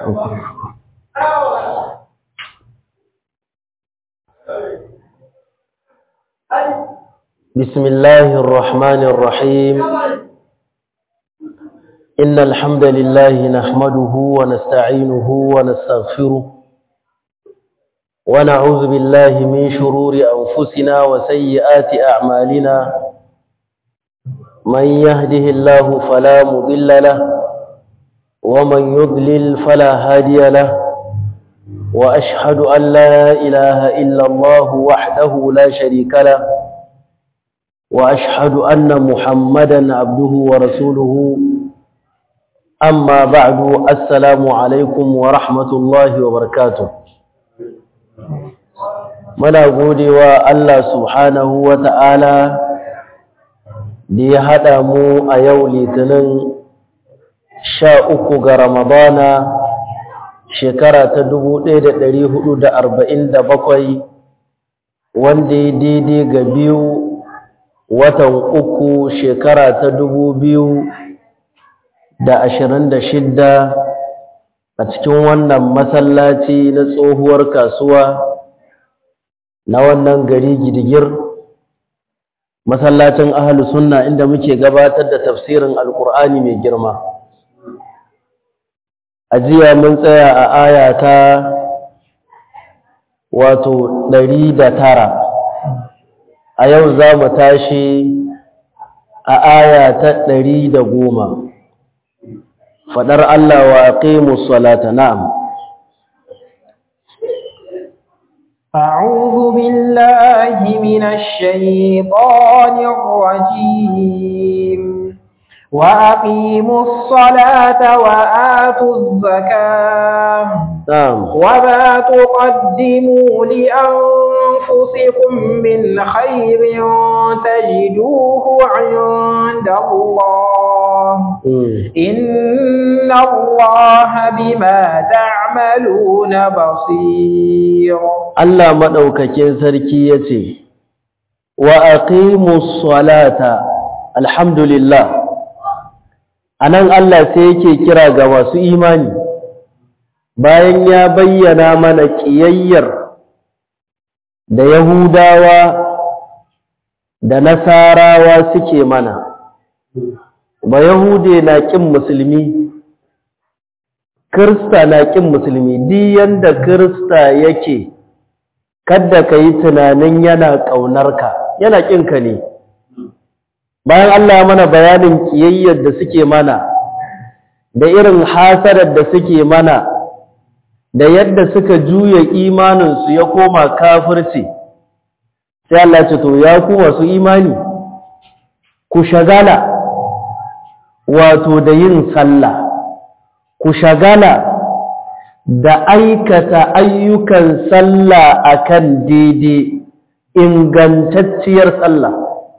بسم الله الرحمن الرحيم إن الحمد لله نحمده ونستعينه ونستغفره ونعوذ بالله من شرور أنفسنا وسيئات أعمالنا من يهده الله فلا مضل له ومن يضلل فلا هادي له وأشهد أن لا إله إلا الله وحده لا شريك له وأشهد أن محمدا عبده ورسوله أما بعد السلام عليكم ورحمة الله وبركاته muna gode wa Allah subhanahu wa ta'ala da ya haɗa mu a yau litinin sha uku ga Ramadana shekara ta dubu ɗaya da ɗari hudu da arba'in da bakwai wanda ya daidai ga biyu watan uku shekara ta dubu biyu da ashirin da shidda a cikin wannan masallaci na tsohuwar kasuwa na wannan gari gidigir masallacin ahalu sunna inda muke gabatar da tafsirin alkur'ani mai girma a jiya mun tsaya a aya ta wato ɗari da tara a yau za mu tashi a aya ta ɗari da goma faɗar Allah wa aqimu salata na'am أعوذ بالله من الشيطان الرجيم وأقيموا الصلاة وآتوا الزكاة نعم وما تقدموا لأنفسكم من خير تجدوه عند الله مم. إن الله بما تعملون بصير Allah maɗaukakin sarki ya ce, Wa aqimus salata, alhamdulillah, a nan Allah sai yake kira ga masu imani, bayan ya bayyana mana ƙiyayyar da Yahudawa da Nasarawa suke mana, ba Yahude na ƙin musulmi, Kirista na ƙin musulmi, diyan da Kirista yake. kadda ka yi tunanin yana ƙaunarka yana ƙinka ne bayan Allah ya mana bayanin ƙiyayyar da suke mana da irin hasarar da suke mana da yadda suka juya imaninsu ya koma kafirci sai Allah ce to ya ku masu imani ku shagala wato da yin sallah ku shagala da aikata ayyukan sallah akan daidai ingantacciyar sallah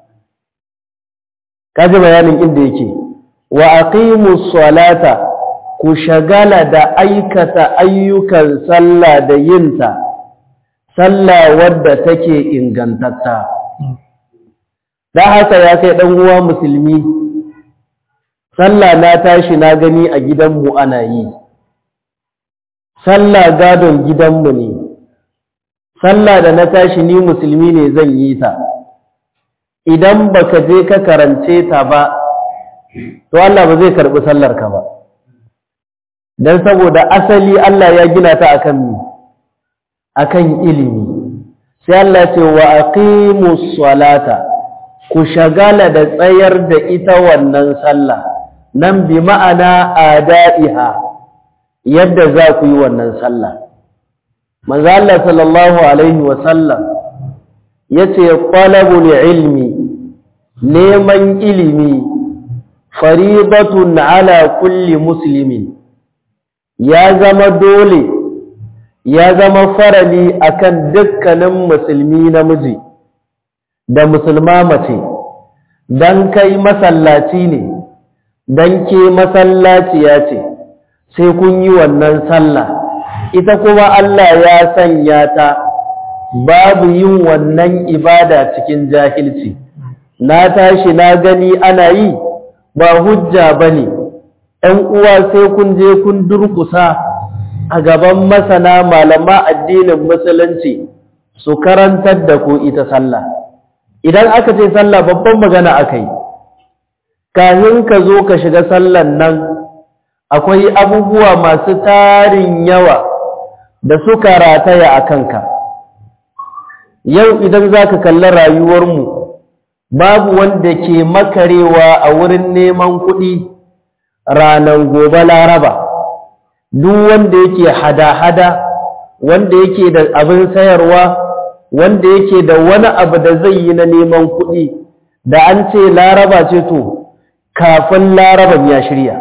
kaji bayanin inda yake wa aqimus salata ku shagala da aikata ayyukan sallah da yinta sallah wadda take ingantatta da haka ya kai dan uwa musulmi sallah na tashi na gani a gidanmu ana yi sallah gadon gidanmu ne sallah da na tashi ni musulmi ne zan yi ta idan baka je ka karance ta ba to Allah ba zai karbi sallar ka ba dan saboda asali Allah ya gina ta akan mi akan ilimi sai Allah ce wa aqimus salata ku shagala da tsayar da ita wannan sallah nan bi ma'ana ada'iha yadda za ku yi wannan sallah manzo Allah sallallahu alaihi wa sallam yace talabul ilmi neman ilimi faridatun ala kulli muslimin ya zama dole ya zama farali akan dukkanin musulmi namiji da musulma mace dan kai masallaci ne dan ke masallaciya ce sai kun yi wannan sallah ita kuma Allah ya sanya ta babu yin wannan ibada cikin jahilci na tashi na gani ana yi ba hujja bane ɗan uwa sai kun je kun durkusa a gaban masana malama addinin musulunci su karantar da ku ita sallah idan aka ce sallah babban magana aka yi kafin ka zo ka shiga sallan nan akwai abubuwa masu tarin yawa da suka rataya a kanka yau idan za ka kalli rayuwarmu babu wanda ke makarewa a wurin neman kuɗi ranar gobe laraba duk wanda yake hada-hada wanda yake da abin sayarwa wanda yake da wani abu da zai yi na neman kuɗi da an ce laraba ce to kafin laraban ya shirya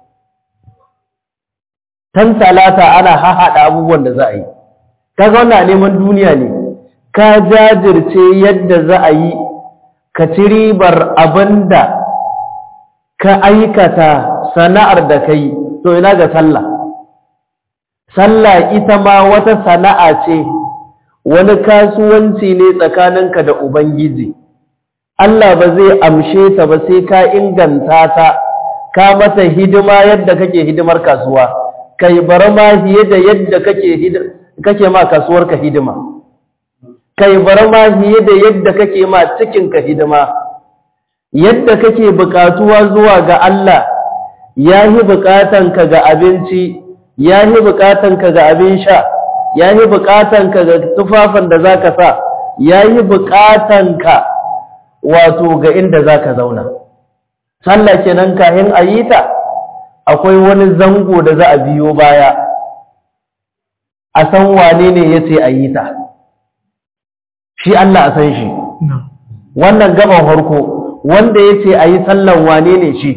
tan talata ana hahaɗa abubuwan da za a yi kaga wannan neman duniya ne ka jajirce yadda za a yi ka ci ribar abin da ka aikata sana'ar da ka yi to ina ga sallah sallah ita ma wata sana'a ce wani kasuwanci ne tsakaninka da ubangiji Allah ba zai amshe ta ba sai ka inganta ta ka mata hidima yadda kake hidimar kasuwa kai bar ma fiye da yadda kake kake ma kasuwar ka hidima kai bar ma fiye da yadda kake ma cikin ka hidima yadda kake bukatuwa zuwa ga Allah yahi bukatanka ga abinci yahi bukatanka ga abin sha yahi bukatanka ga tufafin da zaka sa yahi bukatanka wato ga inda zaka zauna sallah kenan kahin ayita akwai wani zango da za a biyo baya a san wane ne yace ayita shi Allah a san shi wannan gaban farko wanda yace ayi sallan wane ne shi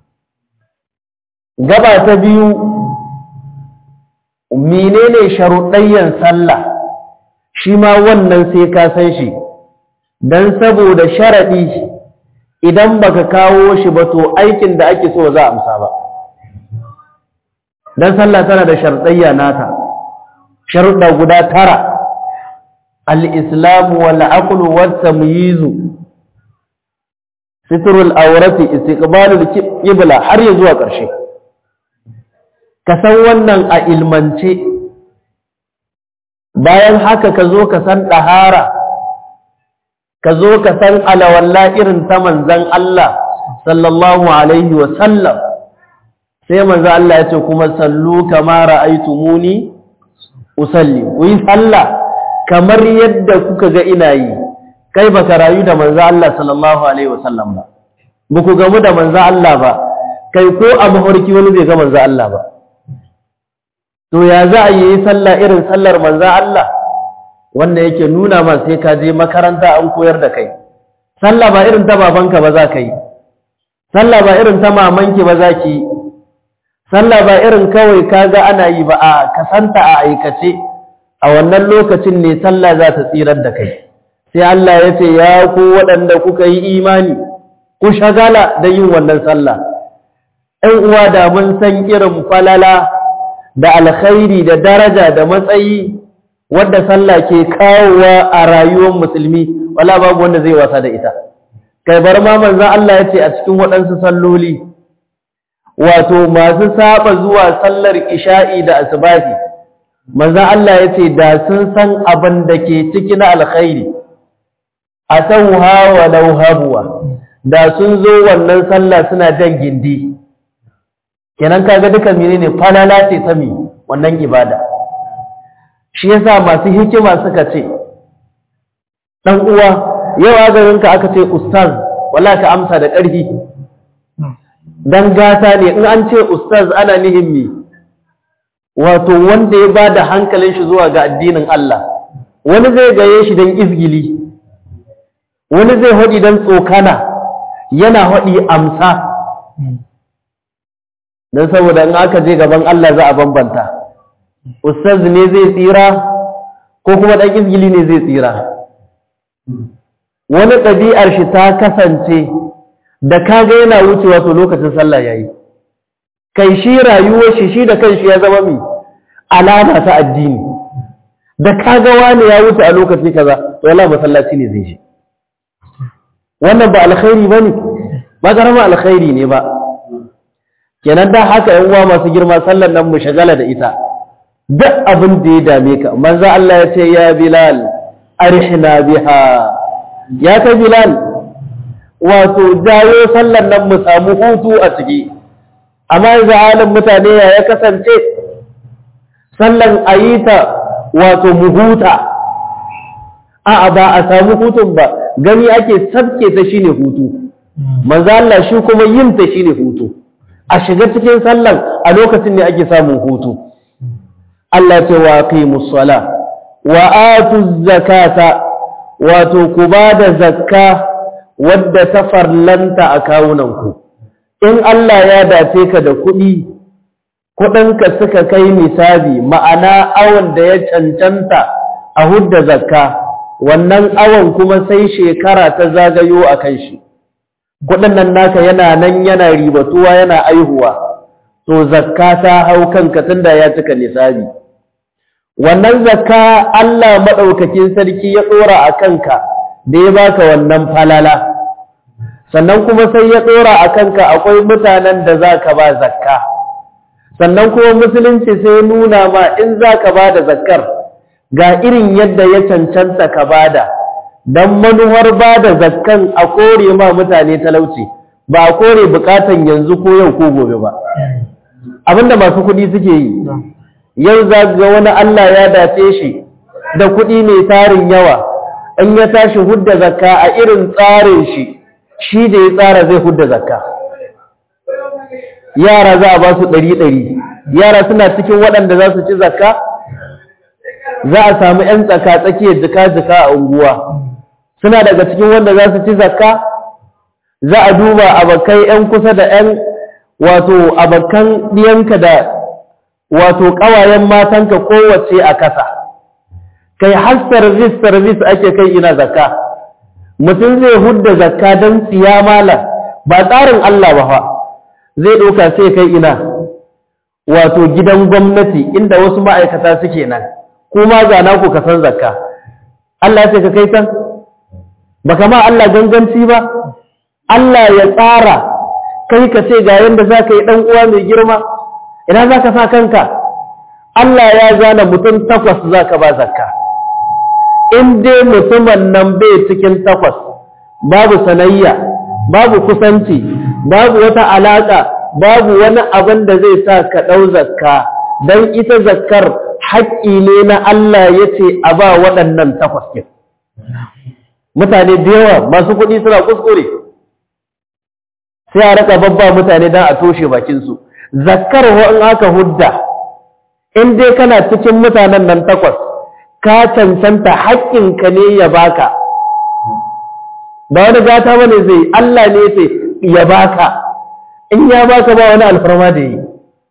gaba ta biyu menene sharuɗayyan sallah shi ma wannan sai ka san shi dan saboda sharadi idan baka kawo shi ba to aikin da ake so za a amsa ba dan sallah tana da sharuɗayya nata sharuɗa guda tara al-islam wal aql wat tamyiz sitrul awrati istiqbalul qibla har ya zuwa ƙarshe ka san wannan a ilmance bayan haka ka zo ka san ɗahara ka zo ka san alawalla irin ta manzan Allah sallallahu alaihi wa sallam sai manzan Allah ya ce kuma sallu kama ra'aytumuni usalli ku yi sallah kamar yadda kuka ga ina yi kai baka rayu da manzan Allah sallallahu alaihi wa sallam ba ba ku gamu da manzan Allah ba kai ko a mafarki wani bai ga manzan Allah ba to ya za a yi sallah irin sallar manzan Allah wanda yake nuna ma sai ka je makaranta an koyar da kai sallah ba irin ta babanka ba za ka yi sallah ba irin ta mamanki ba za ki yi sallah ba irin kawai ka ga ana yi ba a kasanta a aikace a wannan lokacin ne sallah za ta tsirar da kai sai Allah ya ce ya ku waɗanda kuka yi imani ku shagala da yin wannan sallah ɗan uwa da mun san irin falala da alkhairi da daraja da matsayi wadda sallah ke kawowa a rayuwar musulmi wala babu wanda zai wasa da ita kai bar ma manzon Allah yace a cikin waɗansu salloli wato masu saba zuwa sallar isha'i da asbahi manzon Allah yace da sun san abin da ke ciki na alkhairi atawha wa law habwa da sun zo wannan sallah suna jan gindi kenan kaga duka menene falala ce ta mi wannan ibada shi yasa masu hikima suka ce dan uwa yau agarin ka aka ce ustaz wala ka amsa da ƙarfi dan gata ne in an ce ustaz ana nihin mi wato wanda ya bada hankalin shi zuwa ga addinin Allah wani zai gaye shi dan izgili wani zai hodi dan tsokana yana hodi amsa don saboda in aka je gaban Allah za a bambanta ustaz ne zai tsira ko kuma ɗan izgili ne zai tsira wani ɗabi'ar shi ta kasance da kaga yana wucewa to lokacin sallah yayi kai shi rayuwar shi shi da kanshi ya zama mi alama ta addini da kaga wani ya wuce a lokaci kaza to wallahi masallaci ne zai shi wannan ba alkhairi bane ba karama alkhairi ne ba kenan da haka yan uwa masu girma sallar nan mu shagala da ita duk abin da ya dame ka manzo Allah ya ce ya Bilal arihna biha ya ta Bilal wato jawo sallan nan mu samu hutu a ciki amma yanzu halin mutane ya ya kasance sallan ayita wato mu huta a'a ba a samu hutun ba gani ake sabke ta shine hutu manzo Allah shi kuma yin ta shine hutu a shiga cikin sallan a lokacin ne ake samun hutu Allah ce wa aqimus sala wa atuz zakata wato ku bada zakka wadda ta farlanta a kawunanku in Allah ya dace ka da kuɗi kuɗinka suka kai nisabi ma'ana awon da ya cancanta a hudda zakka wannan awon kuma sai shekara ta zagayo a kan shi kuɗin nan naka yana nan yana ribatuwa yana aihuwa to zakka ta hau kanka tunda ya cika nisabi wannan zakka Allah maɗaukakin sarki ya ɗora a kanka da ya baka wannan falala sannan kuma sai ya ɗora a kanka akwai mutanen da za ka ba zakka sannan kuma musulunci sai nuna ma in za ka ba da zakkar ga irin yadda ya cancanta ka bada don manuwar ba da zakkan a kore ma mutane talauci ba a kore bukatan yanzu ko yau ko gobe ba abinda masu kuɗi suke yi yau za ga wani Allah ya dace shi da kuɗi mai tarin yawa in ya tashi hudda zakka a irin tsarin shi shi da ya tsara zai hudda zakka yara za a ba su ɗari ɗari yara suna cikin waɗanda za su ci zakka za a samu ‘yan tsaka tsakiyar jika-jika a unguwa suna daga cikin wanda za su ci zakka za a duba abokai ‘yan kusa da ‘yan wato abokan ɗiyanka da wato ƙawayen matanka kowace a kasa kai har service service ake kai ina zakka mutum zai hudda zakka don siya mala ba tsarin Allah ba fa zai ɗauka sai kai ina wato gidan gwamnati inda wasu ma'aikata suke nan kuma ga naku ka san zakka Allah ya ce ka kai can baka ma Allah ganganci ba Allah ya tsara kai ka ce ga yanda za ka yi ɗan uwa mai girma ina za ka sa kanka Allah ya zana mutum takwas za ka ba zakka in dai mutumin nan bai cikin takwas babu sanayya babu kusanci babu wata alaƙa babu wani abin da zai sa ka ɗau zakka don ita zakkar haƙƙi ne na Allah ya ce a ba waɗannan takwas ɗin mutane da yawa masu kuɗi suna kuskure sai a raka babba mutane don a toshe bakinsu zakkar in aka hudda in dai kana cikin mutanen nan takwas ka cancanta haƙƙinka ne ya baka ba wani gata bane zai Allah ne ce ya baka in ya baka ba wani alfarma da yi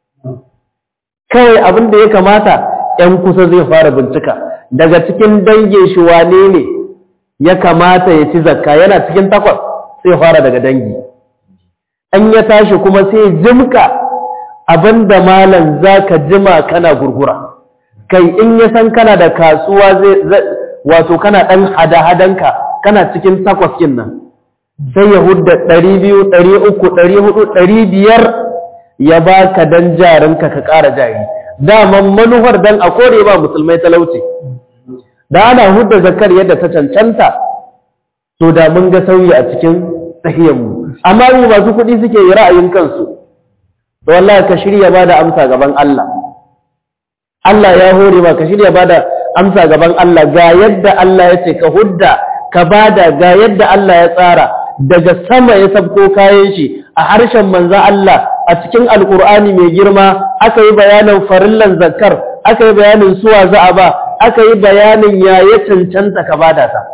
kawai abin da ya kamata ‘yan kusa zai fara bincika daga cikin dangin shi wane ne ya kamata ya ci zakka yana cikin takwas sai fara daga dangi an ya tashi kuma sai jimka abin da malam za ka jima kana gurgura kai in ya san kana da kasuwa zai wato kana ɗan hada-hadanka kana cikin takwas kin nan sai ya hudda ɗari biyu ɗari uku ɗari hudu ɗari biyar ya ba ka don jarinka ka ƙara jari daman manufar don a kore ba musulmai talauci da ana hudda zakar yadda ta cancanta to da mun ga sauyi a cikin tsahiyarmu amma mu masu kuɗi suke yi ra'ayin kansu to wallahi ka shirya ba da amsa gaban Allah Allah ya hore ma ka shirya ba da amsa gaban Allah ga yadda Allah ya ce ka hudda ka bada ga yadda Allah ya tsara daga sama ya sabko kayan shi a harshen manzan Allah a cikin alkur'ani mai girma aka yi bayanin farillan zakkar aka yi bayanin suwa za'a ba aka yi bayanin ya ya cancanta ka bada ta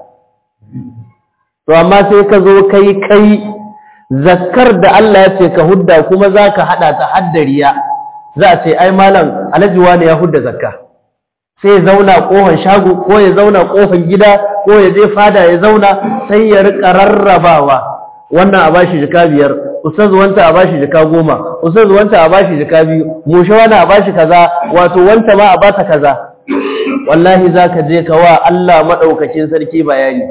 to amma sai ka zo kai kai zakkar da Allah ya ce ka hudda kuma za ka haɗa ta haddariya za a ce ai malam alhaji wani ya hudda zakka sai ya zauna ƙofan shago ko ya zauna ƙofan gida ko ya je fada ya zauna sai ya rika rarrabawa wannan a bashi jika biyar ustaz wanta a bashi jika goma ustaz wanta a bashi jika biyu mushe wani a bashi kaza wato wanta ma a bata kaza wallahi zaka je ka wa Allah madaukakin sarki bayani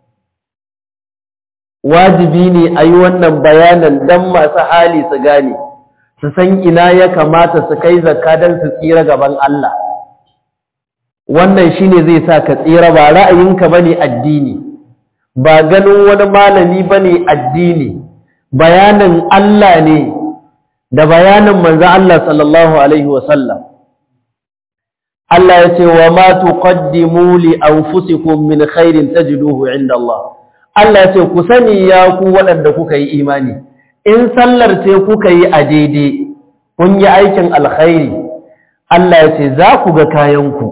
wajibi ne a yi wannan bayanan dan masu hali su gane su san ina ya kamata su kai zakka don su tsira gaban Allah wannan shine zai sa ka tsira ba ra'ayinka bane addini ba ganin wani malami bane addini bayanin Allah ne da bayanin manzo Allah sallallahu alaihi wasallam Allah ya ce wa ma tuqaddimu li anfusikum min khairin tajiduhu inda Allah Allah ya ce ku sani ya ku waɗanda kuka yi imani in sallar ce kuka yi a daidai kun yi aikin alkhairi Allah ya ce za ku ga kayanku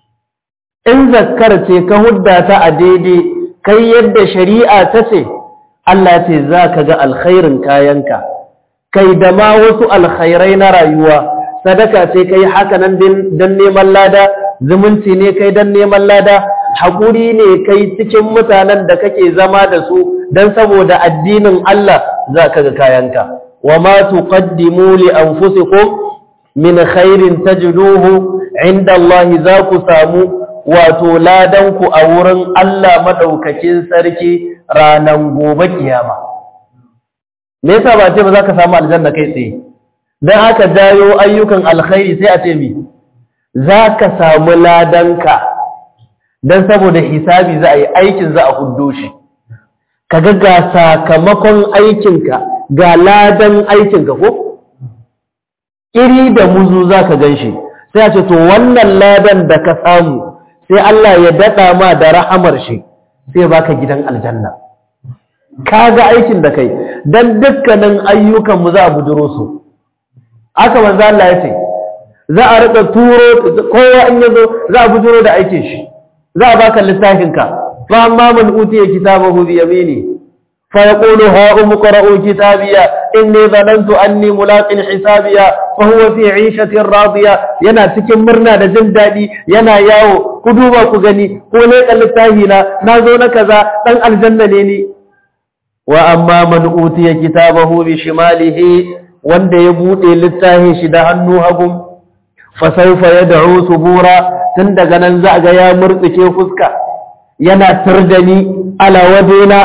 in zakkar ce ka hudda ta a daidai kai yadda shari'a ta ce Allah ce za ka ga alkhairin kayanka kai da ma wasu alkhairai na rayuwa sadaka ce kai haka nan don neman lada zumunci ne kai don neman lada haƙuri ne kai cikin mutanen da kake zama da su don saboda addinin Allah za ka ga kayanka wa ma tuqaddimu li anfusikum min khairin tajiduhu inda Allah za ku samu wato ladanku a wurin Allah madaukakin sarki ranan gobe kiyama me yasa ba ce ba za ka samu aljanna kai tsaye dan haka dayo ayyukan alkhairi sai a ce mi za ka samu ladanka dan saboda hisabi za a yi aikin za a huddo shi kaga ga sakamakon aikinka ga ladan aikinka ko iri da muzu za ka gan shi sai a ce to wannan ladan da ka samu sai Allah ya daɗa ma da rahamar shi sai baka gidan aljanna ka ga aikin da kai don dukkanin ayyukanmu za a buduro su aka manzo Allah ya ce za a rika turo kowa in yazo za a buduro da aikin shi za a baka littafinka fa amma man utiya kitabahu bi yamini فيقول هاؤم اقرءوا كتابيا إني ظننت أني ملاق حسابيا فهو في عيشة راضية ينا cikin murna da jin daɗi yana yawo ku duba ku gani ko ne littafi na na zo na kaza dan aljanna ne ni wa amma man utiya kitabahu bi shimalihi wanda ya bude littafin shi da hannu hagu fa sawfa yad'u subura tun daga nan za ga ya murtsike fuska yana turdani ala wadina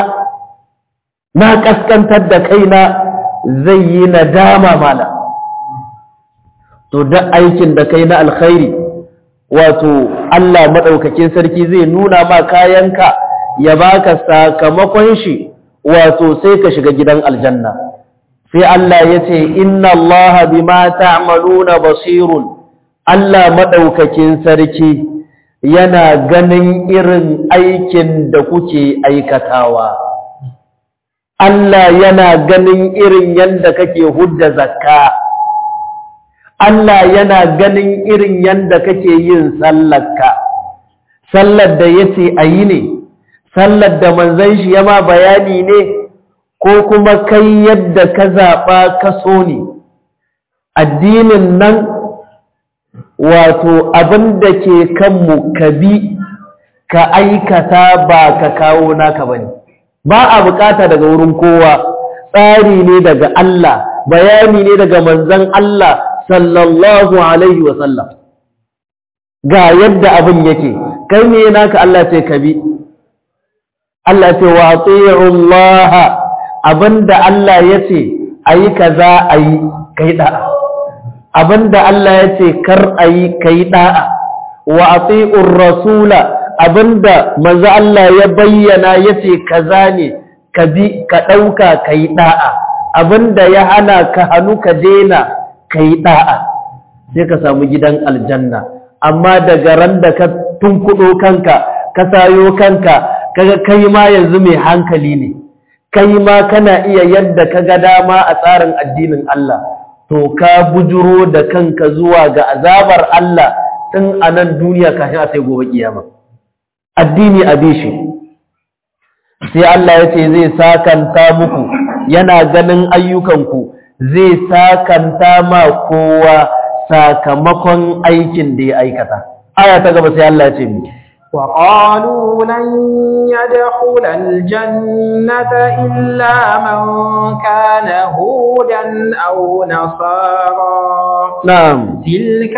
na kaskantar da kaina zai yi nadama mala to da aikin da kai na alkhairi wato Allah madaukakin sarki zai nuna ma kayanka ya baka sakamakon shi wato sai ka shiga gidan aljanna sai Allah ya ce inna Allah bima ta'maluna basirun Allah madaukakin sarki yana ganin irin aikin da kuke aikatawa Allah yana ganin irin yanda kake hudda zakka Allah yana ganin irin yanda kake yin sallarka sallar da yace ayi ne sallar da manzon shi yama bayani ne ko kuma kai yadda ka zaba ka so ne addinin nan wato abin da ke kanmu ka bi ka aikata ba ka kawo naka bane ba a bukata daga wurin kowa tsari ne daga Allah bayani ne daga manzon Allah sallallahu alaihi wa sallam ga yadda abin yake kai ne naka Allah ce ka bi Allah ce wa ati'u Allah abinda Allah yace ayi kaza ayi kai da'a abinda Allah yace kar ayi kai da'a wa ati'ur rasula abinda manzo Allah ya bayyana yace kaza ne ka bi ka dauka kai da'a abinda ya hana ka hanu ka dena kai da'a sai ka samu gidan aljanna amma daga ran da ka tunkudo kanka ka sayo kanka kaga kai ma yanzu mai hankali ne kai ma kana iya yadda ka ga dama a tsarin addinin Allah to ka bujuro da kanka zuwa ga azabar Allah tun a nan duniya kafin a sai gobe kiyama addini a bishi sai Allah ya ce zai sakanta muku yana ganin ayyukanku zai sakanta ma kowa sakamakon aikin da ya aikata aya ta gaba sai Allah ya ce mu وقالوا لن يدخل الجنة إلا من كان هودا أو نصارى نعم تلك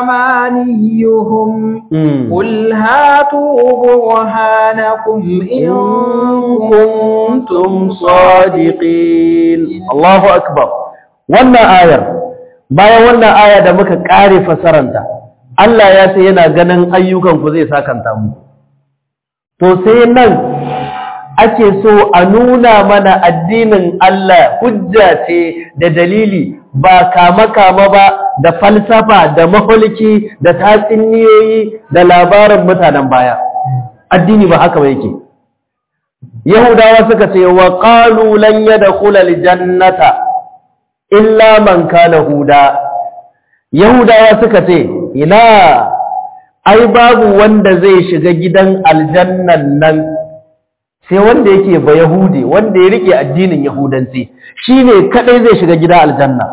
أمانيهم مم. قل هاتوا برهانكم إن كنتم صادقين الله أكبر wannan ayar bayan wannan aya da muka kare fasaranta Allah ya ce yana ganin ayyukanku zai sakanta mu to sai nan ake so a nuna mana addinin Allah hujja ce da dalili ba kama-kama ba da falsafa da maholiki da tatsuniyoyi da labarin mutanen baya addini ba haka ba yake yahudawa suka ce wa qalu lan yadkhula aljannata illa man kana huda yahudawa suka ce ina ai babu wanda zai shiga gidan aljannan nan sai wanda yake ba yahudi wanda ya rike addinin yahudanci shine kadai zai shiga gidan aljanna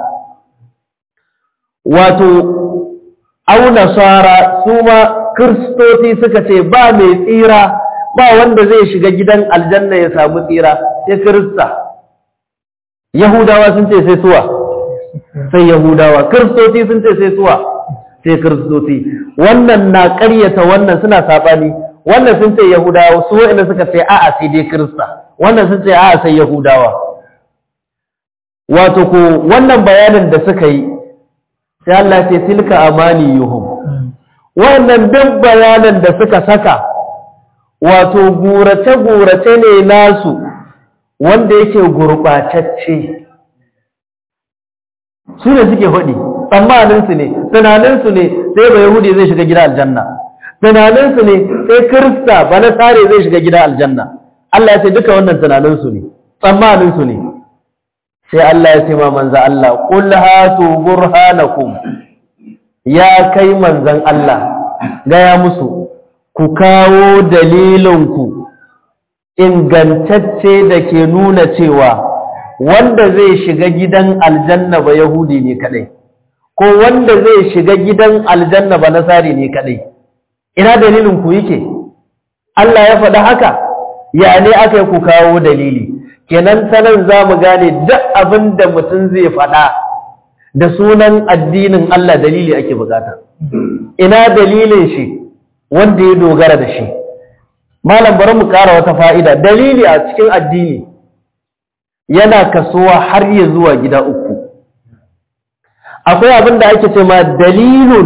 wato au nasara su ma kristoci suka ce ba mai tsira ba wanda zai shiga gidan aljanna ya samu tsira sai kirista yahudawa sun ce sai suwa sai yahudawa kristoci sun ce sai suwa sai kristoci wannan na ƙaryata wannan suna saɓani wannan sun ce yahudawa su wa'anda suka ce a'a sai dai kirista wannan sun ce a'a sai yahudawa wato ko wannan bayanin da suka yi sai Allah ce tilka amani yuhum wannan duk bayanan da suka saka wato gurace-gurace ne nasu wanda yake gurɓatacce su ne suke faɗi tsammaninsu ne tunaninsu ne sai ba yahudi zai shiga gida aljanna tunaninsu ne sai kirista ba na tsare zai shiga gida aljanna Allah ya ce duka wannan tunaninsu ne tsammaninsu ne sai Allah ya ce ma manza Allah qul hatu burhanakum ya kai manzan Allah gaya musu ku kawo dalilinku ingantacce da ke nuna cewa wanda zai shiga gidan aljanna ba yahudi ne kadai ko wanda zai shiga gidan aljanna ba nasari ne kadai ina dalilin ku yake Allah ya faɗi haka ya ne aka yi ku kawo dalili kenan sanan za mu gane duk abin da mutum zai faɗa da sunan addinin Allah dalili ake bukata ina dalilin shi wanda ya dogara da shi malam bari mu ƙara wata fa'ida dalili a cikin addini yana kasuwa har ya zuwa gida uku akwai abin da ake ce ma dalilun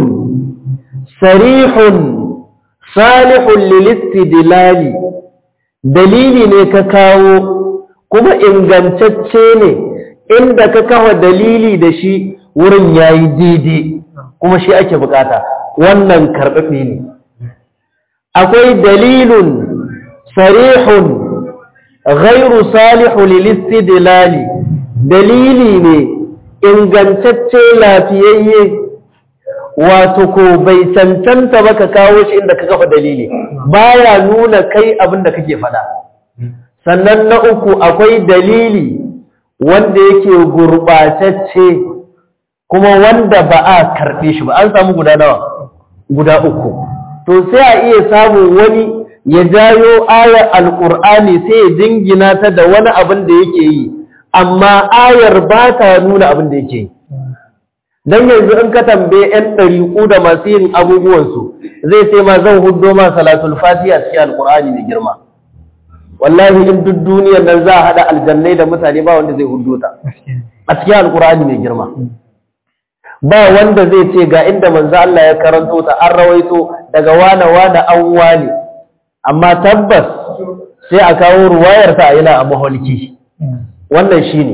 sarihun salihun lilistidilali dalili ne ka kawo kuma ingantacce ne inda ka kawo dalili da shi wurin yayi daidai kuma shi ake bukata wannan karɓaɓe ne akwai dalilun sarihun ghairu salihu lilistidlali dalili ne ingantacce lafiyayye wato ko bai cancanta ba ka kawo shi inda ka kafa dalili baya nuna kai abin da kake faɗa sannan na uku akwai dalili wanda yake gurɓatacce kuma wanda ba a karɓe shi ba an samu guda nawa guda uku to sai a iya samun wani ya jayo ayar alƙur'ani sai ya jingina ta da wani abin da yake yi amma ayar ba ta nuna abin da yake yi don yanzu in ka tambaye 'yan ɗariƙu da masu yin abubuwansu zai sai ma zan hudo ma salatul fati a cikin alƙur'ani mai girma wallahi in duk duniyar nan za a haɗa aljannai da mutane ba wanda zai hudo ta a cikin alƙur'ani mai girma ba wanda zai ce ga inda manzo Allah ya karanto ta an rawaito daga wane wane an wane amma tabbas sai a kawo ruwayar ta yana a maholki wannan shine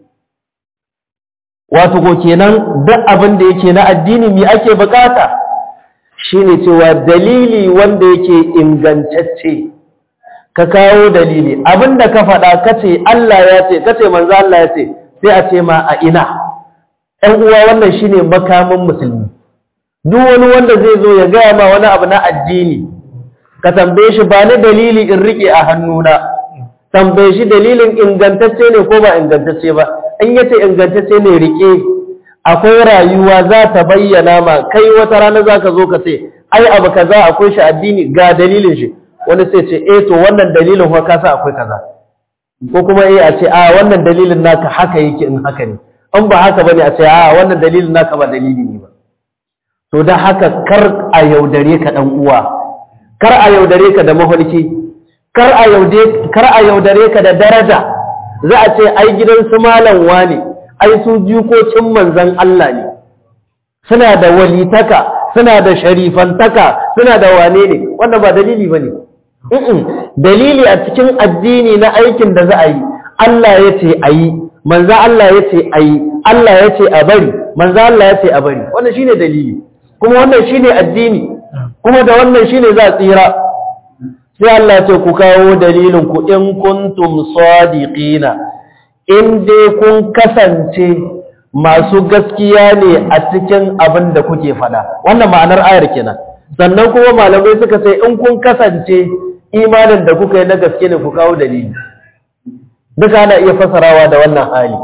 wato ko kenan duk abin da yake na addini mi ake bukata shine cewa dalili wanda yake ingantacce ka kawo dalili abinda ka faɗa kace Allah ya ce kace manzo Allah ya ce sai a ce ma a ina ɗan uwa wannan shine makamin musulmi duk wani wanda zai zo ya gaya ma wani abu na addini ka tambaye shi ba ni dalili in rike a hannuna tambaye shi dalilin ingantacce ne ko ba ingantacce ba in yace ingantacce ne rike akwai rayuwa za ta bayyana ma kai wata rana za ka zo ka ce ai abu kaza akwai shi addini ga dalilin shi wani sai ce eh to wannan dalilin fa kasa akwai kaza ko kuma eh a ce a wannan dalilin naka haka yake in haka ne in ba haka bane a ce a wannan dalilin naka ba dalili ne ba to da haka kar a yaudare ka dan uwa kar a yaudare ka da mafarki kar a yaudare kar a yaudare ka da daraja za a ce ai gidan su malam wane ai su jikokin manzon Allah ne suna da walitaka suna da sharifantaka suna da wane ne wannan ba dalili ba ne dalili a cikin addini na aikin da za a yi Allah ya ce a yi manza Allah ya ce a yi Allah ya ce a bari manza Allah ya ce a bari wannan shine dalili kuma wannan shine addini kuma da wannan shine za a tsira sai Allah ce ku kawo dalilin ku in kuntum sadiqina in dai kun kasance masu gaskiya ne a cikin abin da kuke fada wannan ma'anar ayar kenan sannan kuma malamai suka ce in kun kasance imanin da kuka yi na gaske ne ku kawo dalili duka ana iya fasarawa da wannan hali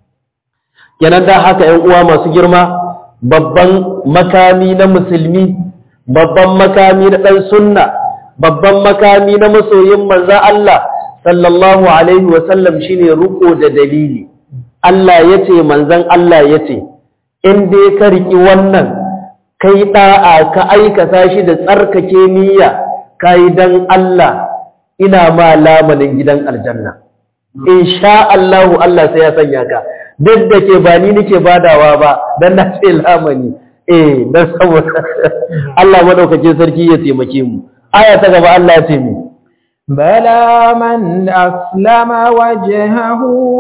kenan da haka 'yan uwa masu girma babban makami na musulmi babban makami na ɗan sunna babban makami na masoyin manzan Allah sallallahu alaihi wasallam shine ruko da dalili Allah ya ce manzan Allah ya ce in dai ka riƙi wannan kai ɗa'a ka aikata shi da tsarkake niyya ka yi don Allah ina ma lamanin gidan aljanna in sha Allahu Allah sai ya sanya ka duk da ke ba ni nake badawa ba don na ce lamani eh don saboda Allah madaukake sarki ya taimake mu aya ta gaba Allah ya ce mu بلى من أسلم وجهه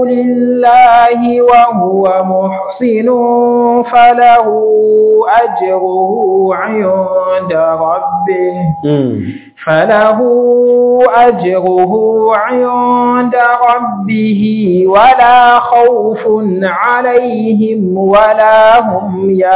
لله وهو محسن فله أجره عند ربه فله أجره عند ربه ولا خوف عليهم ولا هم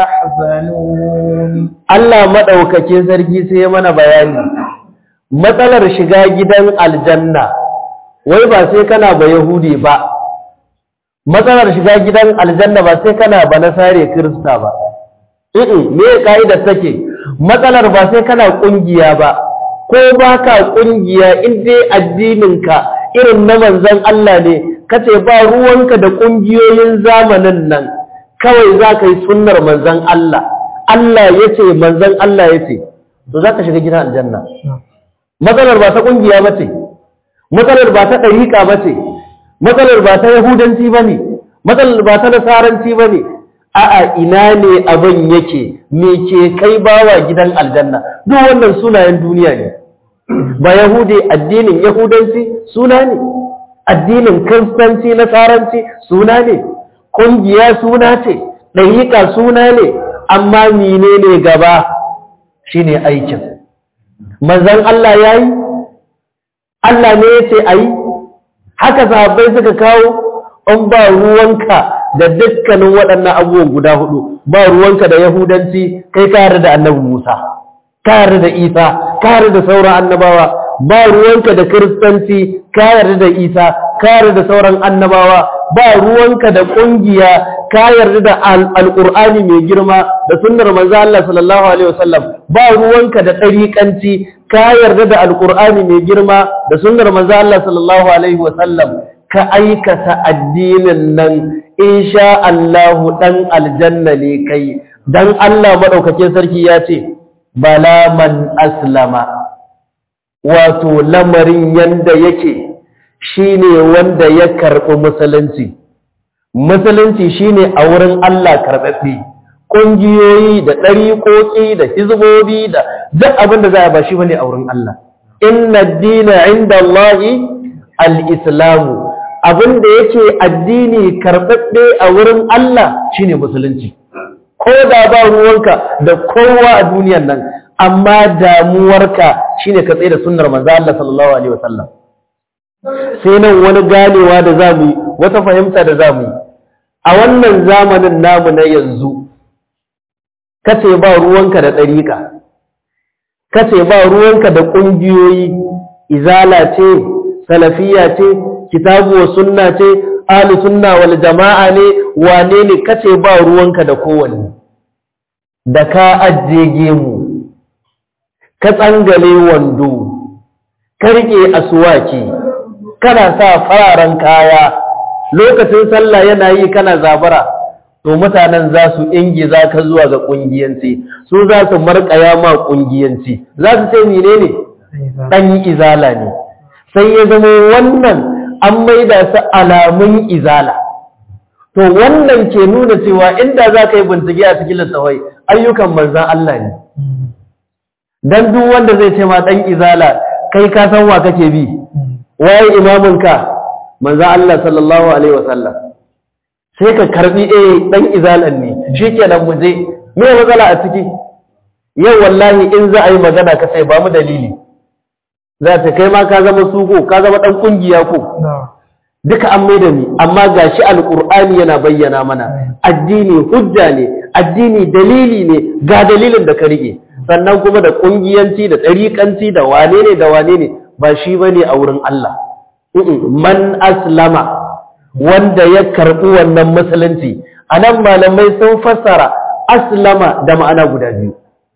يحزنون الله مدوكاكين سرجي سيمنا بياني matsalar shiga gidan aljanna wai ba sai kana ba yahudi ba matsalar shiga gidan aljanna ba sai kana ba nasare kirista ba eh me kaidar take matsalar ba sai kana kungiya ba ko baka kungiya in dai addininka irin na manzon Allah ne kace ba ruwanka da kungiyoyin zamanin nan kawai za ka yi sunnar manzon Allah Allah yace manzon Allah yace to za ka shiga gidan aljanna matsalar ba ta ƙungiya ba ce matsalar ba ta ɗariƙa ba ce matsalar ba ta yahudanci ba ne matsalar ba ta nasaranci ba ne a'a ina ne abin yake me ke kai bawa gidan aljanna duk wannan sunayen duniya ne ba yahudi addinin yahudanci suna ne addinin kiristanci nasaranci suna ne ƙungiya suna ce ɗariƙa suna ne amma menene gaba shine aikin manzan Allah ya yi Allah ne ya ce a yi haka sahabbai suka kawo in ba ruwanka da dukkanin waɗannan abubuwan guda hudu ba ruwanka da yahudanci kai kare da annabi Musa kare da Isa kare da sauran annabawa ba ruwanka da kiristanci kare da Isa kare da sauran annabawa ba ruwanka da ƙungiya ka yarda da alƙur'ani mai girma da sunnar manzo Allah sallallahu alaihi wasallam ba ruwanka da ɗariƙanci ka yarda da alƙur'ani mai girma da sunnar manzo Allah sallallahu alaihi wasallam ka aikata addinin nan insha Allah dan aljanna ne kai dan Allah madaukakin sarki ya ce bala man aslama wato lamarin yanda yake shine wanda ya karɓi musulunci musulunci shine a wurin Allah karɓaɓɓe ƙungiyoyi da ɗariƙoƙi da hizbobi da duk abin da za a ba shi bane a wurin Allah inna dina inda Allahi al-islamu abin da yake addini karɓaɓɓe a wurin Allah shine musulunci ko da ba ruwanka da kowa a duniyan nan amma damuwarka shine ka tsaye da sunnar manzo Allah sallallahu alaihi wasallam sai nan wani ganewa da za mu yi wata fahimta da za mu yi a wannan zamanin namu na yanzu kace ba ruwanka da ɗariƙa kace ba ruwanka da ƙungiyoyi izala ce salafiya ce kitabu wa sunna ce ahlu sunna wal jama'a ne wane ne kace ba ruwanka da kowanne da ka ajiye gemu ka tsangale wando ka rike asuwaki kana sa fararen kaya lokacin sallah yana yi kana zabara to mutanen za su ingiza ka zuwa ga kungiyanci su za su markaya ma kungiyanci za su ce menene dan izala ne sai ya zama wannan an maida su alamun izala to wannan ke nuna cewa inda za ka yi bincike a cikin littafai ayyukan manzan Allah ne dan duk wanda zai ce ma dan izala kai ka san wa kake bi waye imamin ka manzan Allah sallallahu alaihi wasallam sai ka karbi eh dan izalan ne shikenan mu je me matsala a ciki yau wallahi in za a yi magana ka sai ba mu dalili za ta kai ma ka zama suko ka zama dan kungiya ko duka an maida ni amma gashi alqur'ani yana bayyana mana addini hujja ne addini dalili ne ga dalilin da ka rike sannan kuma da kungiyanci da tsarikanci da wane ne da wane ne ba shi bane a wurin Allah man aslama wanda ya karbi wannan musulunci anan malamai sun fassara aslama da ma'ana guda biyu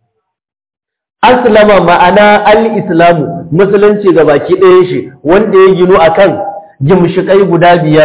aslama ma'ana al-islamu musulunci ga baki ɗaya shi wanda ya ginu akan jimshikai guda biyar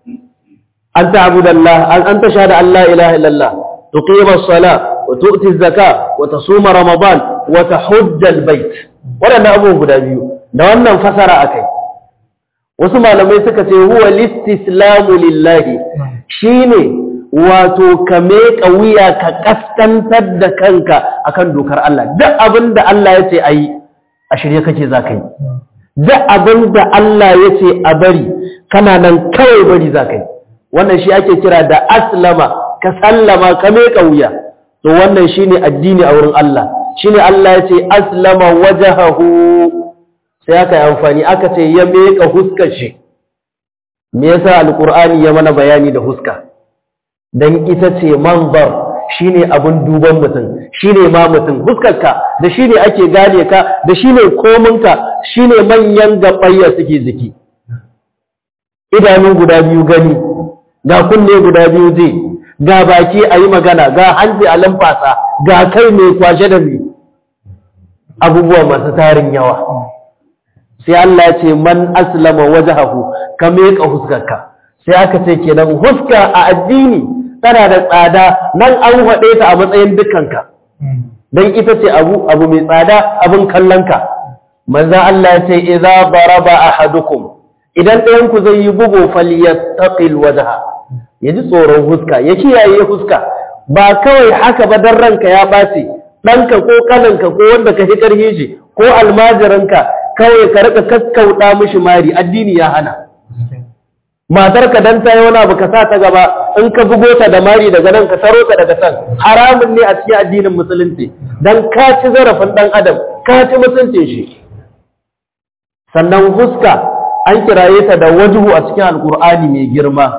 an ta'budu Allah an an tashhadu an la ilaha illallah tuqima as-sala wa tu'ti az-zaka wa tasuma ramadan wa tahujja al-bait wadannan abubuwan guda biyu da wannan fasara akai wasu malamai suka ce huwa listislamu lillahi shine wato ka meƙa wuya ka kaskantar da kanka akan dokar Allah duk abin da Allah ya ce ayi a shirye kake za ka yi duk abin da Allah ya ce a bari kana nan kawai bari za ka yi wannan shi ake kira da aslama ka sallama ka meƙa wuya to wannan shine addini a wurin Allah shine Allah ya ce aslama wajahahu sai aka yi amfani aka ce ya meƙa huskar shi me yasa alqur'ani ya mana bayani da huska dan ita ce manzar shine abin duban mutum shine ma mutum huskarka da shine ake gane ka da shine kominka shine manyan gabayya suke jiki idanu guda biyu gani ga kunne guda biyu je ga baki a yi magana ga hanci a lamfasa ga kai mai kwashe da mai abubuwa masu tarin yawa sai Allah ce man aslama wajhahu ka meka huskarka sai aka ce kenan huska a addini tana da tsada nan an haɗe ta a matsayin dukkanka don ita ce abu abu mai tsada abin kallonka manzan Allah ya ce idza daraba ahadukum idan ɗayan ku zai yi bugu falyattaqil wajha ya ji tsoron huska ya kiyaye huska ba kawai haka ba dan ranka ya ɓaci ɗanka ko kananka ko wanda ka hikar shi ko almajiranka kawai ka rika kaskauɗa mishi mari addini ya hana matarka dan ta yi wani abu ka sa ta gaba in ka bugo ta da mari daga nan ka taro ta daga can haramun ne a cikin addinin musulunci dan ka ci zarafin dan adam ka ci mutuncin shi sannan huska an kiraye ta da wajhu a cikin alkur'ani mai girma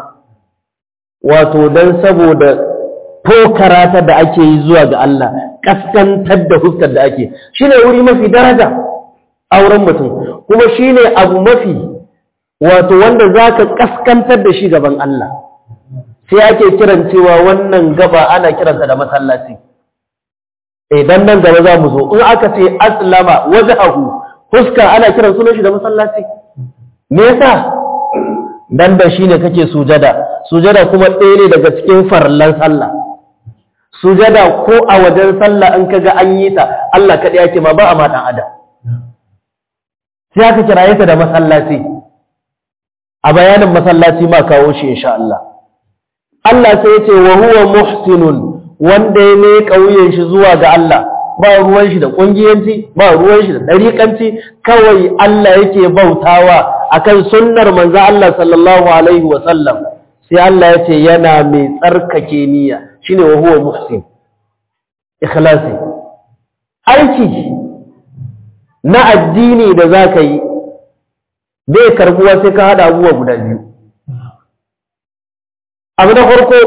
wato dan saboda tokarata da ake yi zuwa ga Allah kaskantar da huskar da ake shine wuri mafi daraja a wurin mutum kuma shine abu mafi wato wanda za ka kaskantar da shi gaban Allah sai ake kiran cewa wannan gaba ana kiranta da masallaci idan nan gaba za mu zo in aka ce aslama wajhahu huska ana kiran sunan shi da masallaci me yasa dan da shine kake sujada sujada kuma ɗaya ne daga cikin farlan sallah sujada ko a wajen sallah in kaga an yi ta Allah kaɗai yake ma ba a ma dan adam sai aka kiraye ta da masallaci a bayanin masallaci ma kawo shi insha Allah Allah sai ya ce wa huwa muhsinun wanda ya ne kauyen shi zuwa ga Allah ba ruwan shi da kungiyanci ba ruwan shi da dariƙanci kawai Allah yake bautawa akan sunnar manzo Allah sallallahu alaihi wa sallam sai Allah ya ce yana mai tsarkake niyya shine wa huwa muhsin ikhlasi aiki na addini da zaka yi bai karbuwa sai ka haɗa abubuwa guda biyu abu na farko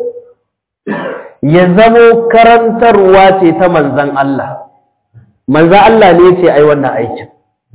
ya zamo karantarwa ce ta manzan Allah manzan Allah ne ce ai wannan aikin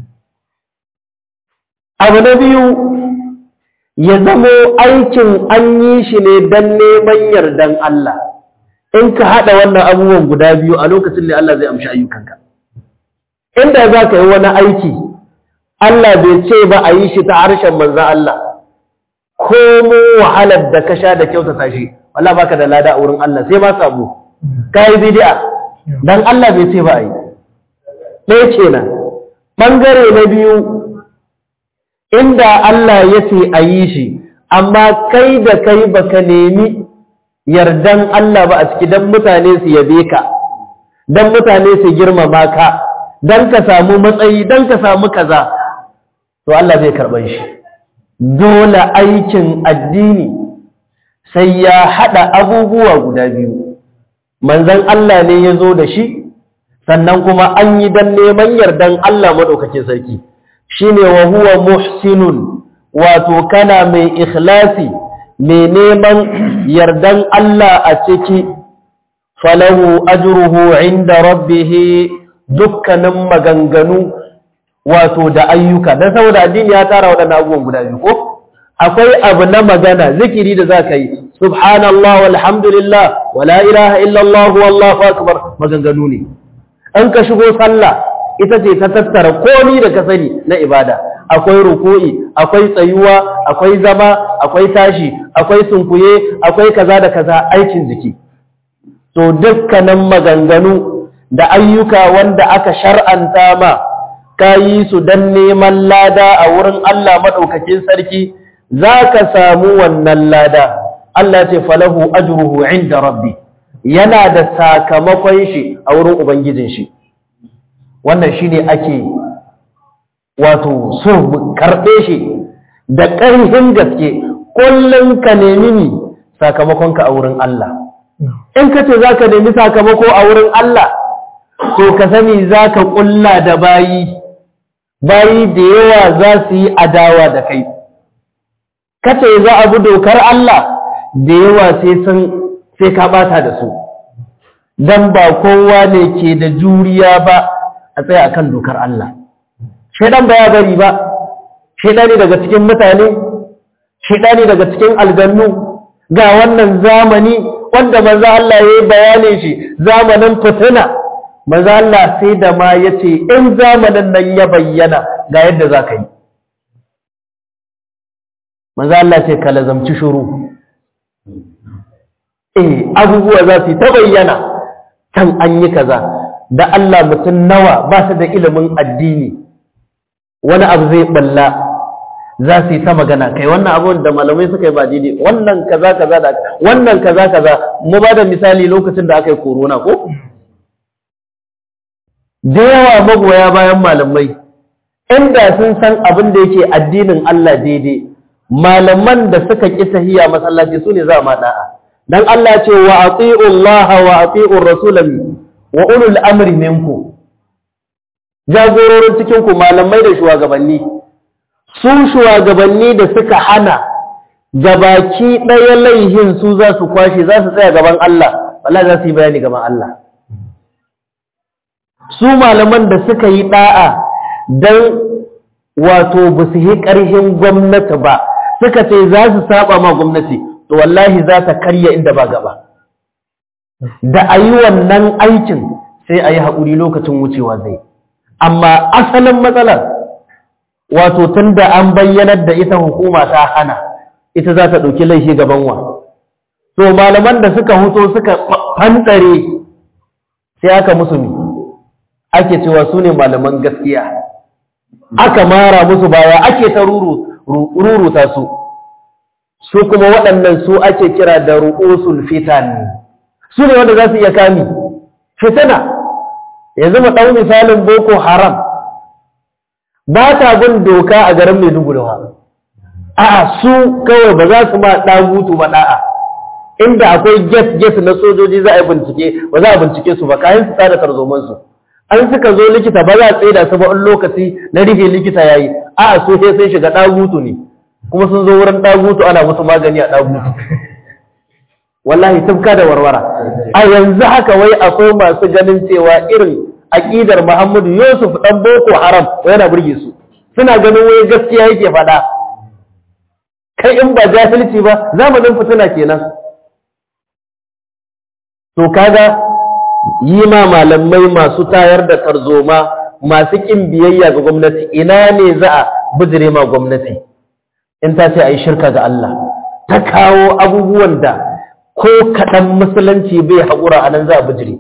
abu na biyu ya zamo aikin an yi shi ne don neman yardan Allah in ka haɗa wannan abubuwan guda biyu a lokacin da Allah zai amshi ayyukanka inda za ka yi wani aiki Allah bai ce ba a yi shi ta harshen manzan Allah ko mu wahalar da ka sha da kyautata shi wala baka da lada a wurin Allah sai ma samu kai bid'a dan Allah bai ce ba a yi ɗaya kenan bangare na biyu inda Allah ya ce a yi shi amma kai da kai baka nemi yardan Allah ba a ciki don mutane su yabe ka don mutane su girmama ka don ka samu matsayi don ka samu kaza to Allah zai karɓar shi dole aikin addini sai ya haɗa abubuwa guda biyu manzan Allah ne ya zo da shi sannan kuma an yi don neman yardan Allah maɗaukakin sarki shi ne wa huwa muhsinun wato kana mai ikhlasi mai neman yardan Allah a ciki falahu ajruhu inda rabbihi dukkanin maganganu wato da ayyuka don saboda addini ya tara waɗannan abubuwan guda biyu ko akwai abu na magana zikiri da za ka yi subhanallah walhamdulillah wala ilaha illallah wallahu akbar maganganu ne an ka shigo sallah ita ce ta tattara komi da ka sani na ibada akwai ruku'i akwai tsayuwa akwai zama akwai tashi akwai sunkuye akwai kaza da kaza aikin jiki to dukkanin maganganu da ayyuka wanda aka shar'anta ma ka yi su don neman lada a wurin Allah maɗaukakin sarki za ka samu wannan lada Allah ce falahu ajruhu inda rabbi yana da sakamakon shi a wurin ubangijin shi wannan shine ake wato so karɓe shi da ƙarfin gaske kullum ka nemi ni sakamakonka a wurin Allah in ka ce za ka nemi sakamako a wurin Allah to ka sani za ka ƙulla da bayi bayi da yawa za su yi adawa da kai ka ce za a bi dokar Allah da yawa sai ka ɓata da su don ba kowa ne ke da juriya ba a tsaye a kan dokar Allah shaidan ba ya bari ba shaidani daga cikin mutane shaidani daga cikin algannu ga wannan zamani wanda manzo Allah ya yi bayanin shi zamanin fitina manzo Allah sai da ma yace in zamanin nan ya bayyana ga yadda za ka yi manzo Allah ce ka lazamci shuru eh abubuwa za su ta bayyana kan an yi kaza da Allah mutum nawa ba su da ilimin addini wani abu zai balla za su yi ta magana kai wannan abun da malamai suka yi ba daidai wannan kaza kaza da wannan kaza kaza mu ba da misali lokacin da aka yi corona ko da yawa magoya bayan malamai inda sun san abin da yake addinin Allah daidai malaman da suka ƙi tahiya masallaci su ne za ma da'a dan Allah ce wa ati'u Allah wa ati'u Rasul wa ulul amri minku jagororin cikin ku malamai da shugabanni su shugabanni da suka hana gabaki ɗaya laihin su za su kwashe za su tsaya gaban Allah wallahi za su yi bayani gaban Allah su malaman da suka yi da'a don wato ba su yi ƙarhin gwamnati ba suka ce za su saba ma gwamnati to wallahi za ta karya inda ba gaba da a yi wannan aikin sai a yi haƙuri lokacin wucewa zai amma asalin matsalar wato tun da an bayyanar da ita hukuma ta hana ita za ta ɗauki laifi gaban wa to malaman da suka huto suka fantsare sai aka musu mi ake cewa su ne malaman gaskiya aka mara musu baya ake ta ruruta su su kuma waɗannan su ake kira da ru'usul fitan su ne wanda za su iya kami fitana yanzu mu ɗau misalin boko haram ba ta bin doka a garin maiduguri ba a su kawai ba za su ma ɗagutu ba ɗa'a inda akwai get-get na sojoji za a yi bincike ba za a bincike su ba kayan su tsada tarzomansu an suka zo likita ba za a tsaye da su ba in lokaci na rufe likita ya yi a su sai sun shiga ɗagutu ne kuma sun zo wurin ɗagutu ana musu magani a ɗagutu wallahi tufka da warwara a yanzu haka wai akwai masu ganin cewa irin aƙidar muhammadu yusuf ɗan boko haram yana burge su suna ganin wai gaskiya yake faɗa kai in ba jahilci ba zamanin fitina kenan to kaga yi ma malamai masu tayar da tarzoma masu ƙin biyayya ga gwamnati ina ne za a bijire ma gwamnati in ta ce a yi shirka ga Allah ta kawo abubuwan da ko kaɗan musulunci bai haƙura a nan za a bijire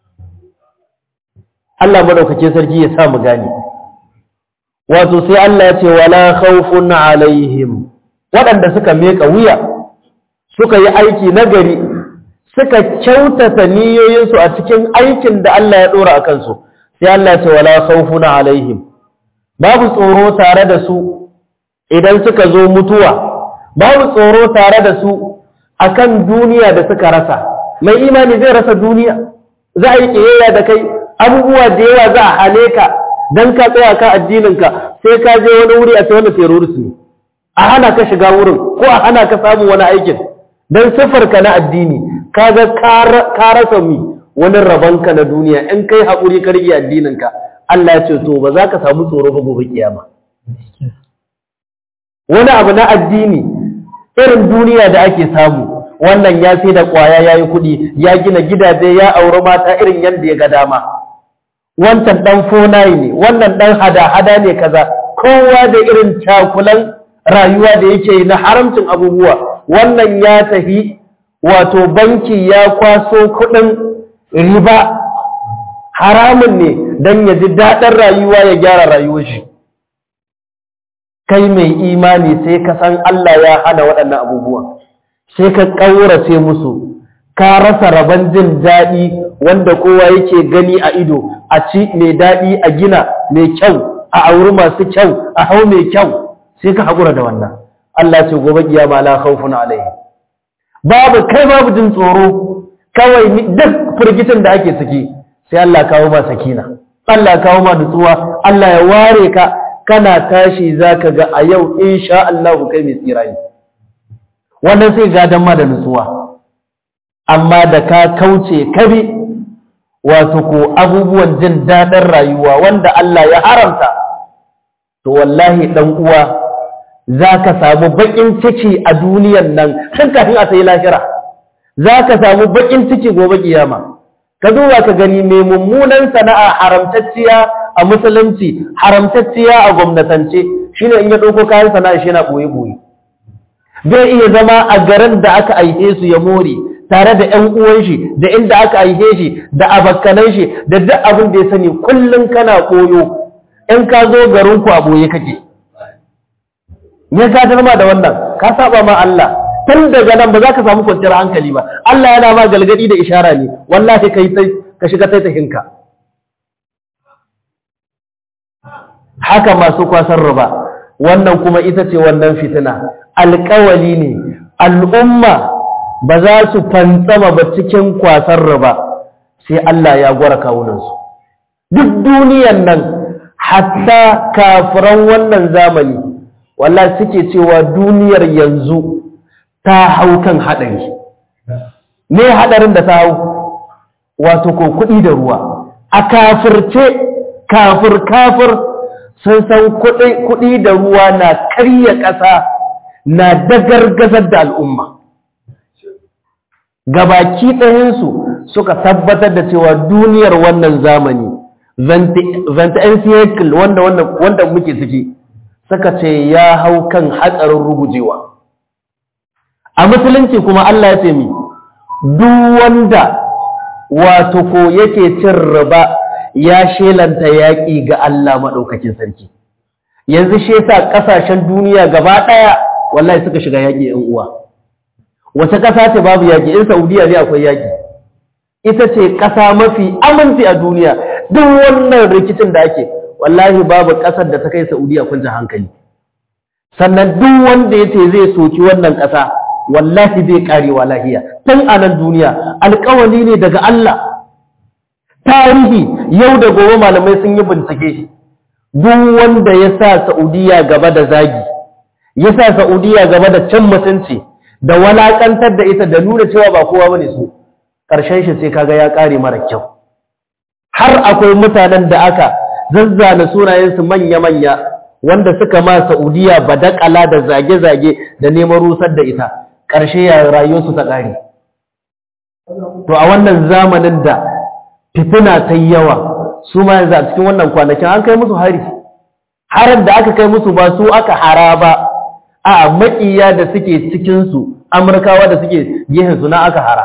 Allah madaukake sarki ya sa mu gane wato sai Allah ya ce wala khawfun alaihim waɗanda suka meka wuya suka yi aiki nagari suka kyautata niyoyinsu a cikin aikin da Allah ya dora a kansu sai Allah ce wala khawfun alaihim babu tsoro tare da su idan suka zo mutuwa babu tsoro tare da su akan duniya da suka rasa mai imani zai rasa duniya za a yi kiyayya da kai abubuwa da yawa za a hale ka dan ka tsaya ka addininka sai ka je wani wuri a ce wanda terrorist ne a hana ka shiga wurin ko a hana ka samun wani aikin dan ka na addini kaga ka rasa mi wani rabonka na duniya in kai haƙuri ka rike addininka Allah ya ce to ba za ka samu tsoro ba gobe kiyama wani abu na addini irin duniya da ake samu wannan ya sai da kwaya ya yi kuɗi ya gina gidaje ya auri mata irin yadda ya ga dama wancan ɗan fonayi ne wannan ɗan hada-hada ne kaza kowa da irin cakulan rayuwa da yake yi na haramcin abubuwa wannan ya tafi wato banki ya kwaso kuɗin riba haramun ne don ya ji daɗin rayuwa ya gyara rayuwar shi kai mai imani sai ka san Allah ya hana waɗannan abubuwan sai ka ƙaurace musu ka rasa rabon jin daɗi wanda kowa yake gani a ido a ci mai daɗi a gina mai kyau a auri masu kyau a hau mai kyau sai ka haƙura da wannan Allah ce gobe kiyama la khawfun alaihi babu kai babu jin tsoro kawai duk firgitin da ake ciki sai Allah kawo ma sakina Allah kawo ma nutsuwa Allah ya ware ka kana tashi zaka ga a yau insha Allah kai mai tsira ne wannan sai gadan ma da nutsuwa amma da ka kauce kabi wato ko abubuwan jin daɗin rayuwa wanda Allah ya haramta to wallahi dan uwa zaka samu bakin ciki a duniyan nan tun kafin a sai lahira zaka samu bakin ciki gobe kiyama ka duba ka gani mai mummunan sana'a haramtacciya a musulunci haramtacciya a gwamnatance shine in ya ɗauko kayan sana'a shi yana ɓoye-ɓoye zai iya zama a garin da aka aihe su ya more tare da ƴan uwan shi da inda aka aihe shi da abakkanan shi da duk abin da ya sani kullum kana koyo in ka zo garin ku a ɓoye kake me ka ma da wannan ka saba ma Allah tun daga nan ba za ka samu kwanciyar hankali ba Allah yana ma galgadi da ishara ne wallahi kai sai ka shiga taitahinka haka masu kwasar riba wannan kuma ita ce wannan fitina alƙawali ne al'umma ba za su fantsama ba cikin kwasar riba sai Allah ya gwara kawunansu duk duniyan nan hatta kafiran wannan zamani wallahi suke cewa duniyar yanzu ta hau kan haɗari me haɗarin da ta hau wato ko kuɗi da ruwa a kafirce kafir kafir sun san kuɗi da ruwa na karya ƙasa na dagargazar da al'umma gabaki ɗayansu suka tabbatar da cewa duniyar wannan zamani vent cycle wanda wanda muke ciki suka ce ya hau kan hatsarin rugujewa a musulunci kuma Allah ya ce mi duk wanda wato ko yake cin riba ya shelanta yaƙi ga Allah maɗaukakin sarki yanzu shi yasa ƙasashen duniya gaba ɗaya wallahi suka shiga yaƙi ‘yan uwa wace ƙasa ce babu yaƙi in saudiya ne akwai yaƙi ita ce ƙasa mafi aminci a duniya duk wannan rikicin da ake wallahi babu ƙasar da ta kai saudiya kunta hankali sannan duk wanda ya ce zai soki wannan ƙasa wallahi zai karewa lahiya tun a nan duniya alkawali ne daga Allah tarihi yau da gobe malamai sun yi bincike duk wanda ya sa Saudiya gaba da zagi ya sa Saudiya gaba da can mutunci da walakantar da ita da nuna cewa ba kowa bane su ƙarshen shi sai kaga ya kare mara kyau har akwai mutanen da aka zazzana sunayensu manya-manya wanda suka ma Saudiya badakala da zage-zage da neman rusar da ita ƙarshe ya rayuwarsu ta ƙare. To a wannan zamanin da fitina ta yi yawa su ma yanzu a cikin wannan kwanakin an kai musu hari. Harar da aka kai musu ba su aka hara ba, a maƙiya da suke cikinsu, Amurkawa da suke su na aka hara.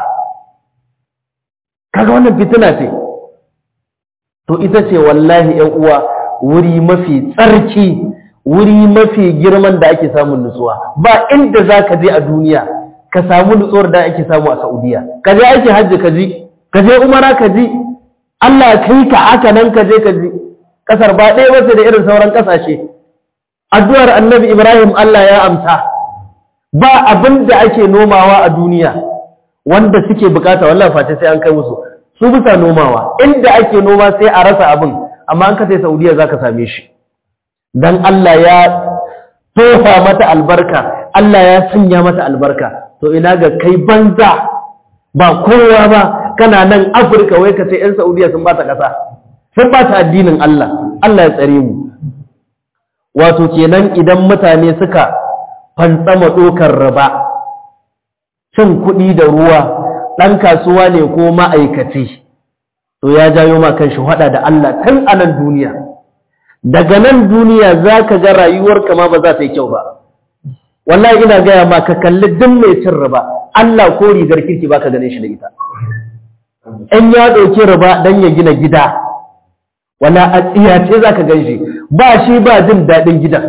Kaga wannan fitina ce. To ita ce wallahi ‘yan uwa wuri mafi tsarki wuri mafi girman da ake samun nutsuwa ba inda za ka je a duniya ka samu nutsuwar da ake samu a Saudiya ka je ake hajji ka ji ka je umara ka ji Allah kai ka haka nan ka je ka ji kasar ba ɗaya wace da irin sauran ƙasashe addu'ar annabi Ibrahim Allah ya amsa ba abin da ake nomawa a duniya wanda suke bukata wallahi face sai an kai musu su bisa nomawa inda ake noma sai a rasa abin amma an ka sai Saudiya zaka same shi dan Allah ya tofa mata albarka Allah ya sanya mata albarka to ina ga kai banza ba kowa ba kana nan Afirka wai ka ce ƴan Saudiya sun bata ƙasa sun bata addinin Allah Allah ya tsare mu wato kenan idan mutane suka fantsama dokar riba cin kuɗi da ruwa ɗan kasuwa ne ko ma'aikaci to ya jayo ma kan shi hada da Allah tun a nan duniya daga nan duniya za ka ga rayuwarka ma ba za ta yi kyau ba wallahi ina gaya ma ka kalli duk mai cin riba Allah ko rigar kirki ba ka ganin shi da ita in ya ɗauki riba don ya gina gida wala a tsiyace za ka gan shi ba shi ba jin daɗin gidan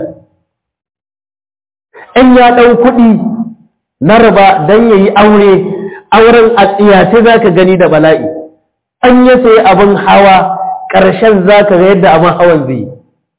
in ya ɗau kuɗi na riba don ya yi aure auren a tsiyace za ka gani da bala'i an ya sayi abin hawa ƙarshen za ka ga yadda abin hawan zai yi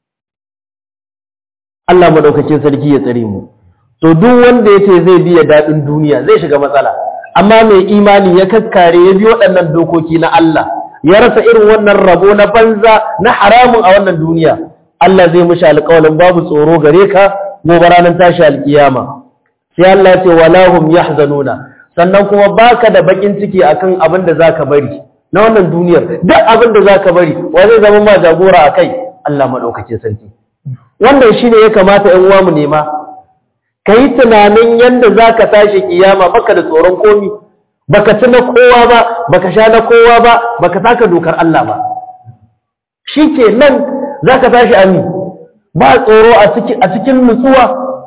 Allah maɗaukakin sarki ya tsare mu to duk wanda ya ce zai biya daɗin duniya zai shiga matsala amma mai imani ya kakkare ya bi waɗannan dokoki na Allah ya rasa irin wannan rabo na banza na haramun a wannan duniya Allah zai mishi alƙawalin babu tsoro gare ka gobe ranar tashi alƙiyama sai Allah ya ce wala hum yahzanuna sannan kuma baka da bakin ciki akan abin da zaka bari na wannan duniyar duk abin da zaka bari wa zai zama ma jagora akai Allah madaukakin sarki wannan shine ya kamata ƴan uwa mu nema kai tunanin yanda zaka tashi kiyama baka da tsoron komi baka ci na kowa ba baka sha na kowa ba baka taka dokar Allah ba shikenan zaka tashi ami ba tsoro a cikin a cikin nutsuwa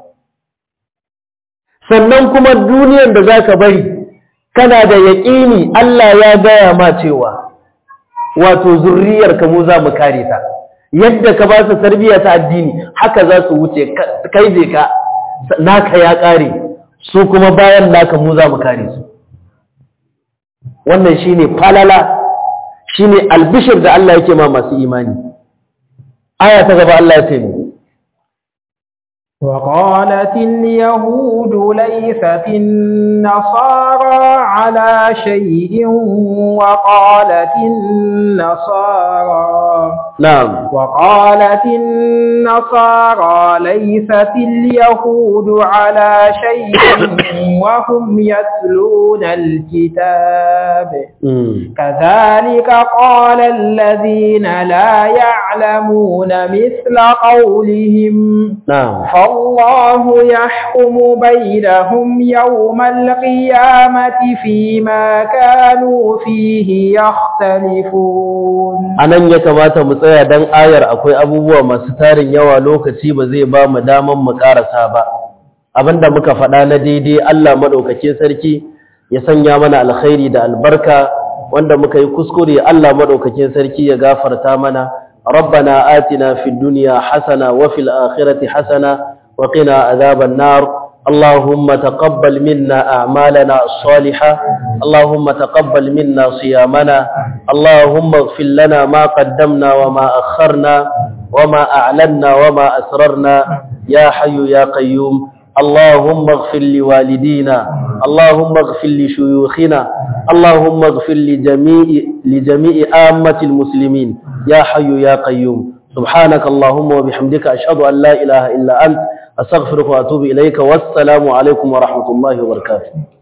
sannan kuma duniyar da zaka bari kana da yaƙini Allah ya gaya ma cewa wato zurriyar ka mu za mu kare ta yadda ka ba su tarbiyya ta addini haka za su wuce kai je ka naka ya kare su kuma bayan naka mu za mu kare su wannan shine falala shine albishir da Allah yake ma masu imani aya ta gaba Allah ya ce وقالت اليهود ليست النصارى على شيء وقالت النصارى نعم وقالت النصارى ليست اليهود على شيء وهم يتلون الكتاب مم. كذلك قال الذين لا يعلمون مثل قولهم نعم فالله يحكم بينهم يوم القيامة فيما كانوا فيه يختلفون a nan ya kamata mu tsaya don ayar akwai abubuwa masu tarin yawa lokaci ba zai ba mu daman mu karasa ba abinda muka faɗa na daidai Allah maɗaukakin sarki ya sanya mana alkhairi da albarka wanda muka yi kuskure Allah maɗaukakin sarki ya gafarta mana ربنا آتنا في الدنيا حسنة وفي الآخرة حسنة وقنا عذاب النار اللهم تقبل منا أعمالنا الصالحة اللهم تقبل منا صيامنا اللهم اغفر لنا ما قدمنا وما أخرنا وما أعلنا وما أسررنا يا حي يا قيوم اللهم اغفر لوالدينا اللهم اغفر لشيوخنا اللهم اغفر لجميع لجميع آمة المسلمين يا حي يا قيوم سبحانك اللهم وبحمدك أشهد أن لا إله إلا أنت أستغفرك وأتوب إليك والسلام عليكم ورحمة الله وبركاته